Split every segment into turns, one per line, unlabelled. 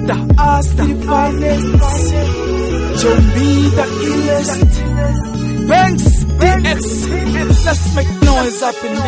The us, the finest. Jombi, the illest. Banks, DX. Let's make noise up in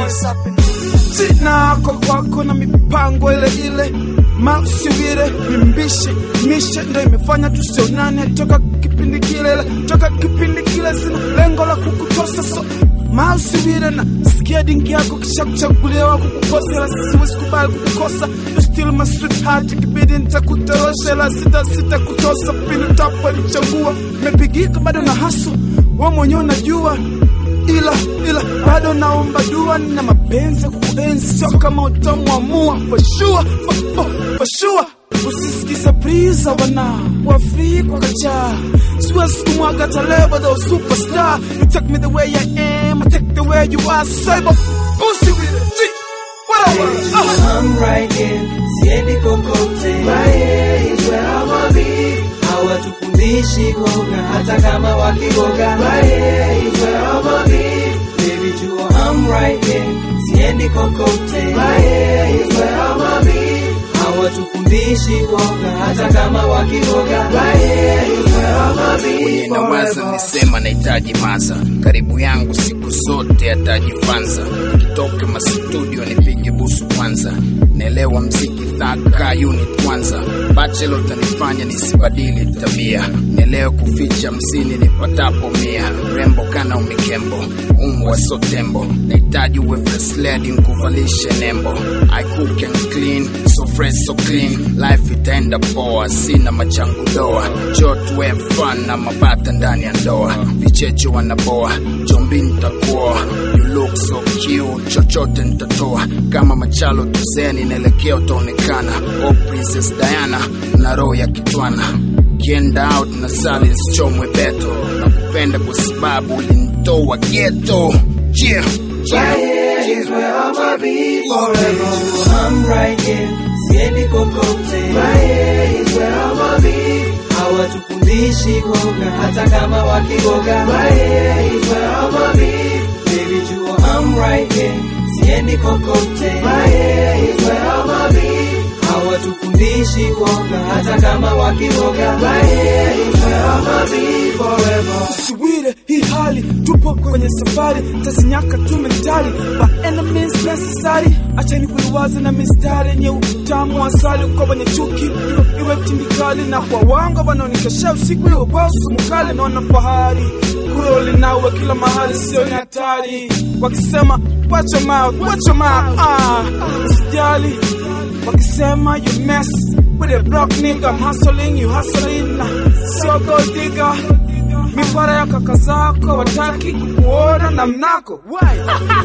this. Sina kwa kwako na mipango ile ile mausiwire mimbishi mishe ndo imefanya tusionane toka kipindi kile ila toka kipindi kile sina lengo la kukutosa so mausiwire na sikia dingi yako kisha kuchaguliwa kukukosa ila siwezi kubali kukukosa you still my sweetheart ikibidi nitakutorosha ila sita sita kutosa pindi tapalichagua mepigika bado na hasu we mwenyewe unajua ila ila bado naomba dua na mapenzi ya kukuenzi sio kama utamwamua for sure for, for, for sure usisikize priza wana wa free kwa kacha siwezi kumwaga talebo the superstar you take me the way I am I take the way you are save up pussy with it Gee, whatever uh.
I'm right here, siendi kokote. My here is where I'ma be. Hawatufundishi woga hata kama wakigoga. My here is where I'ma be. Baby jua I'm right here, siendi kokote. My here is where I'ma be. Hawatufundishi woga hata kama wakigoga. My here is where I'ma be.
mwenye nawaza nisema nahitaji maza karibu yangu siku zote atajifanza kitoke mastudio nipige busu kwanza naelewa mziki thaka unit kwanza bachelo tanifanya nisibadili tabia naelewa kuficha msini nipatapo mia rembo kana umikembo umbwa so tembo nahitaji uwe fresh lady nkuvalishe nembo I cook and clean so fresh so clean life itaenda poa sina machangu doa jotwe fun na mabata ndani ya ndoa vicheche wanaboa jombi nitakuoa you look so cute chochote nitatoa kama machalo tuseni naelekea utaonekana oh princess diana na roho ya kitwana kienda out na sali nsichomwe beto na kupenda kwa sababu ulinitoa geto yeah.
Right here is where I'ma be forever. I'm right here, siendi kokote. Right here is where I'ma be. Hawatufundishi woga hata kama wakigoga. Right here is where I'ma be. Baby jua I'm right here, siendi kokote. Right here is where I'ma be. Hawatufundishi woga hata kama wakigoga. Right here is where I'ma be forever.
usiwire hii hali tupo kwenye safari tazinyaka tu mentali by any means necessary achani kuiwaza na mistari yenye utamu wa asali kwa wenye chuki iwe- iwe tindikali na kwa wanga wanaonikesha usiku iwe kwa usumukali naona fahari kuroli nawe kila mahali sio ni hatari wakisema watch your mouth watch your mouth ah usijali wakisema you mess with a broke nigga I'm hustling you hustling na sio gold digger mipara ya kaka zako wataki kuona na mnako Why?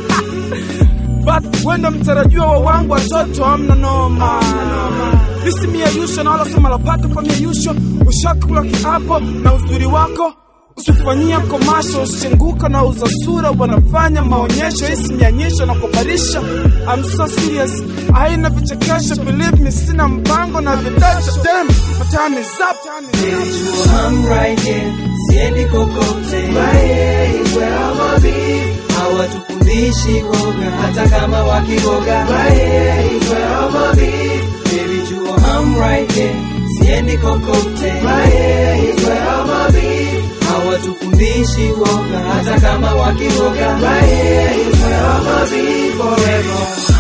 but wendo mtarajiwa wa wangu watoto amna noma lisi miayusho na wala sema lapata kwa miayusho ushakula kiapo na uzuri wako usifanyia komasho usichenguka na uza sura wanafanya maonyesho hisi mianyesho na kubarisha I'm so serious haina vichekesho believe me sina mpango na vidasho dem my time is up
Baby, jua I'm right here, siendi kokote. Right here is where I'ma be. Hawatufundishi woga hata kama wakigoga. Right here is where I'ma be. Baby, jua I'm right here, siendi kokote. Right here is where I'ma be. Hawatufundishi woga hata kama wakigoga. Right here is where I'ma be forever.